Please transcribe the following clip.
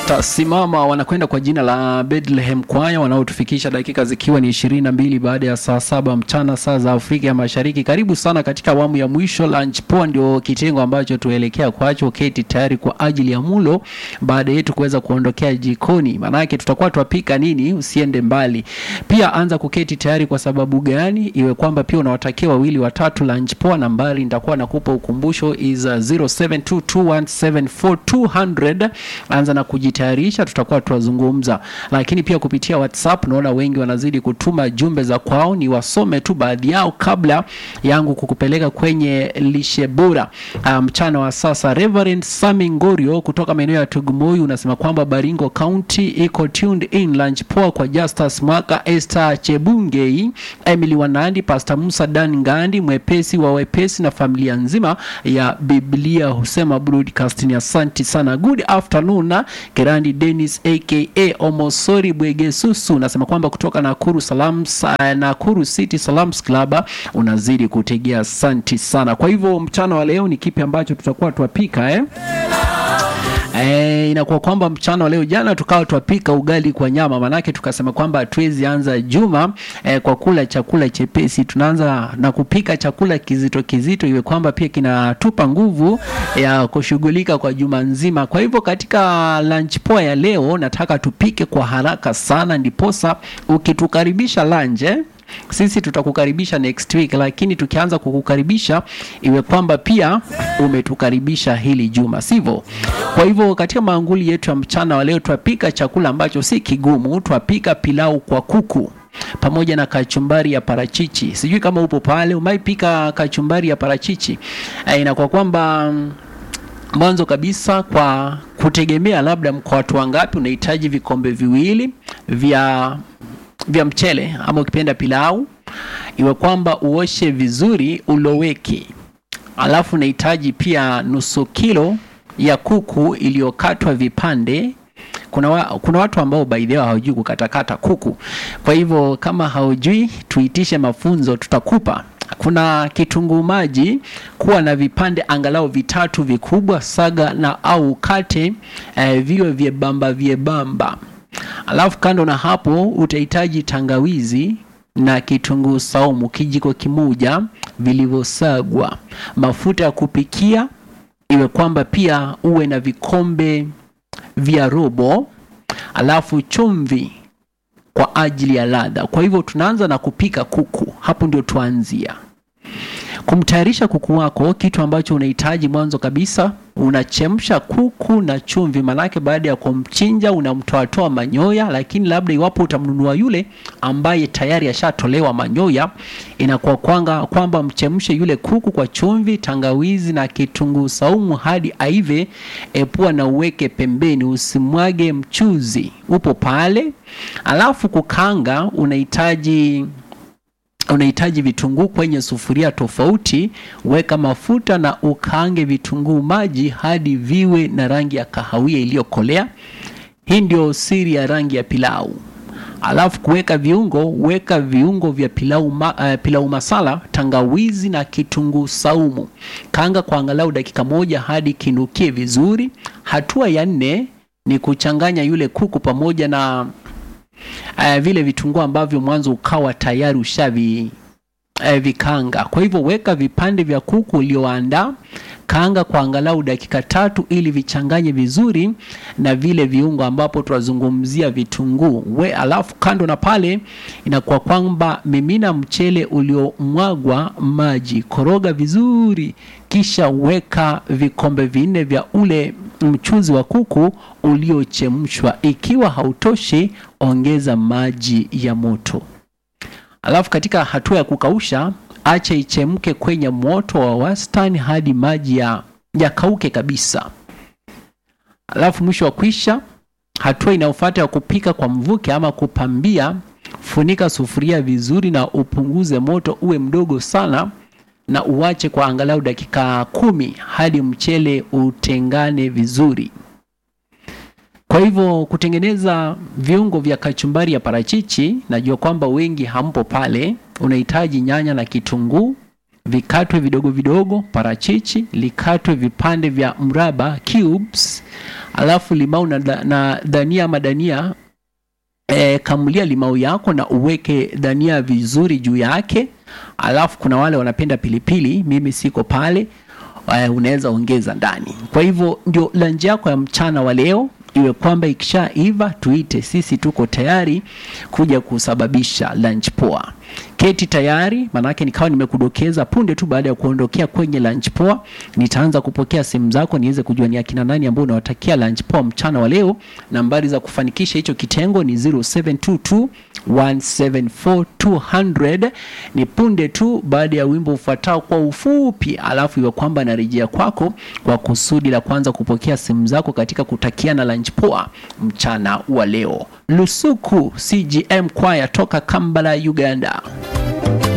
Simama wanakwenda kwa jina la Bethlehem Choir wanaotufikisha dakika zikiwa ni ishirini na mbili baada ya saa saba mchana saa za Afrika ya Mashariki. Karibu sana katika awamu ya mwisho. Lunch Poa ndio kitengo ambacho tuelekea kwacho. Keti tayari kwa ajili ya mulo baada yetu kuweza kuondokea jikoni, maanake tutakuwa twapika nini. Usiende mbali, pia anza kuketi tayari. Kwa sababu gani? Iwe kwamba pia unawatakia wawili watatu lunch poa. Nambari nitakuwa nakupa ukumbusho is 0722174200 anza na kujitayarisha, tutakuwa tuwazungumza. Lakini pia kupitia WhatsApp naona wengi wanazidi kutuma jumbe za kwao, ni wasome tu baadhi yao kabla yangu kukupeleka kwenye lishe bora mchana um, wa sasa. Reverend Sami Ngorio kutoka maeneo ya Tugumuyu unasema kwamba Baringo County iko tuned in. Lunch poa kwa Justus Mwaka, Esther Chebungei, Emily Wanandi, Pastor Musa Dan Ngandi, mwepesi wa wepesi na familia nzima ya Biblia husema broadcasting. Asante sana, good afternoon. Kerandi Dennis aka Omosori Bwegesusu unasema kwamba kutoka Nakuru Salams, Nakuru City Salams Club unazidi kutegea. Asante sana. Kwa hivyo mchana wa leo ni kipi ambacho tutakuwa twapika eh? E, inakuwa kwamba mchana wa leo, jana tukawa twapika ugali kwa nyama, manake tukasema kwamba hatuwezi anza juma e, kwa kula chakula chepesi. Tunaanza na kupika chakula kizito kizito, iwe kwamba pia kinatupa nguvu ya kushughulika kwa juma nzima. Kwa hivyo katika lunch poa ya leo nataka tupike kwa haraka sana, ndiposa ukitukaribisha lunch eh? Sisi tutakukaribisha next week, lakini tukianza kukukaribisha iwe kwamba pia umetukaribisha hili juma, sivyo? Kwa hivyo katika maanguli yetu ya mchana wa leo twapika chakula ambacho si kigumu. Twapika pilau kwa kuku pamoja na kachumbari ya parachichi. Sijui kama upo pale umaipika kachumbari ya parachichi. E, inakuwa kwamba mwanzo kabisa kwa kutegemea labda kwa watu wangapi, unahitaji vikombe viwili vya vya mchele ama ukipenda pilau, iwe kwamba uoshe vizuri uloweke. Alafu unahitaji pia nusu kilo ya kuku iliyokatwa vipande. Kuna, wa, kuna watu ambao by the way hawajui kukatakata kuku. Kwa hivyo kama haujui, tuitishe mafunzo, tutakupa. Kuna kitunguu maji, kuwa na vipande angalau vitatu vikubwa, saga na au kate eh, viwe vyebamba vyebamba Alafu kando na hapo utahitaji tangawizi na kitunguu saumu kijiko kimoja vilivyosagwa, mafuta ya kupikia iwe kwamba pia uwe na vikombe vya robo, alafu chumvi kwa ajili ya ladha. Kwa hivyo tunaanza na kupika kuku, hapo ndio tuanzia kumtayarisha kuku wako. Kitu ambacho unahitaji mwanzo kabisa, unachemsha kuku na chumvi, manake baada ya kumchinja unamtoatoa manyoya. Lakini labda iwapo utamnunua yule ambaye tayari ashatolewa manyoya, inakuwa kwanga kwamba mchemshe yule kuku kwa chumvi, tangawizi na kitunguu saumu hadi aive. Epua na uweke pembeni, usimwage mchuzi, upo pale. Alafu kukanga unahitaji unahitaji vitunguu kwenye sufuria tofauti. Weka mafuta na ukaange vitunguu maji hadi viwe na rangi ya kahawia iliyokolea. Hii ndio siri ya rangi ya pilau. Alafu kuweka viungo, weka viungo vya pilau, ma, uh, pilau masala, tangawizi na kitunguu saumu. Kaanga kwa angalau dakika moja hadi kinukie vizuri. Hatua ya nne ni kuchanganya yule kuku pamoja na Uh, vile vitunguu ambavyo mwanzo ukawa tayari ushavi uh, vikanga. Kwa hivyo weka vipande vya kuku ulioandaa, kaanga kwa angalau dakika tatu ili vichanganye vizuri na vile viungo ambapo tunazungumzia vitunguu. We alafu kando na pale inakuwa kwamba mimina mchele uliomwagwa maji, koroga vizuri, kisha weka vikombe vinne vya ule mchuzi wa kuku uliochemshwa. Ikiwa hautoshi, ongeza maji ya moto. Alafu katika hatua ya kukausha, acha ichemke kwenye moto wa wastani hadi maji ya yakauke kabisa. Alafu mwisho wa kwisha, hatua inayofuata ya kupika kwa mvuke ama kupambia, funika sufuria vizuri na upunguze moto uwe mdogo sana na uwache kwa angalau dakika kumi hadi mchele utengane vizuri. Kwa hivyo kutengeneza viungo vya kachumbari ya parachichi, najua kwamba wengi hampo pale. Unahitaji nyanya na kitunguu vikatwe vidogo vidogo, parachichi likatwe vipande vya mraba cubes, alafu limau na, da- na dania ama dania e, kamulia limau yako na uweke dania vizuri juu yake alafu kuna wale wanapenda pilipili mimi siko pale uh, unaweza ongeza ndani kwa hivyo ndio lanji yako ya mchana wa leo iwe kwamba ikishaiva tuite sisi tuko tayari kuja kusababisha lunch poa keti tayari manake nikawa nimekudokeza punde tu baada ya kuondokea kwenye lunch poa nitaanza kupokea simu zako niweze kujua ni akina nani ambao unawatakia lunch poa mchana wa leo nambari za kufanikisha hicho kitengo ni 0722 174200 ni punde tu baada ya wimbo ufuatao kwa ufupi alafu iwe kwamba narejea kwako kwa kusudi la kwanza kupokea simu zako katika kutakiana lunch poa mchana wa leo lusuku cgm kwaya toka kambala uganda